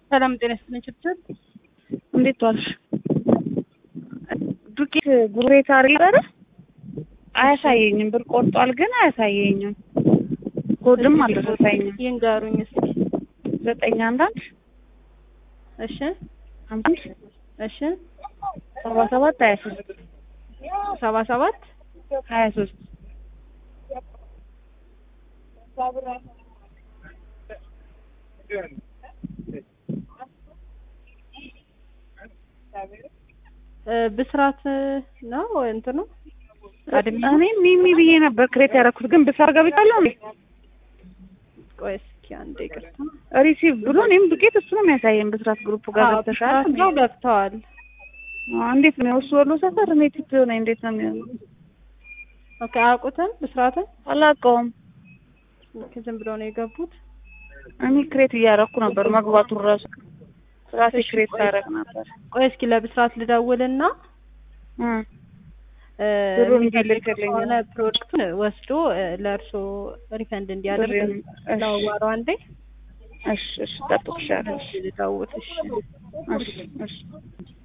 ሰላም ጤና ይስጥልኝ ችብችብ እንዴት ዋልሽ? ዱቄት ጉሬት አርገረ አያሳየኝም። ብር ቆርጧል ግን አያሳየኝም። ኮድም አልደረሰኝም። ይንገሩኝ እስኪ። ዘጠኝ አንድ አንድ እሺ አምስት እሺ ሰባ ሰባት ሀያ ሶስት ሰባ ሰባት ሀያ ሶስት ብስራት ነው እንትኑ አድሚ እኔ ሚሚ ብዬ ነበር ክሬት ያደረኩት ግን ብሳር ገብቻለሁ። ቆይ እስኪ አንዴ ይቅርታ። ሪሲቭ ብሎ እኔም ዱቄት እሱ ነው የሚያሳየን። ብስራት ግሩፕ ጋር አዎ፣ ገብተሻል? ብስራት ነው ገብተዋል። አዎ፣ እንዴት ነው እሱ ወሎ ሰፈር እኔ ቲፕ ሆነ እንዴት ነው የሚሆነው? ኦኬ አያውቁትም ብስራትን አላውቀውም። ኦኬ፣ ዝም ብለው ነው የገቡት። እኔ ክሬት እያደረኩ ነበር መግባቱን ራሱ ራሴ ክሬት ሳደርግ ነበር። ቆይ እስኪ ለብስራት ልደውልና እ እ፣ ብሩን የሚፈልግ እንዲልክልኝ ከሆነ ፕሮዳክቱን ወስዶ እ፣ ለእርሶ ሪፈንድ እንዲያደርግ ብሬን፣ እሺ። ለዋራው አንዴ እሺ፣ እሺ፣ እጠብቅሻለሁ። ልደውል። እሺ እሺ፣ እሺ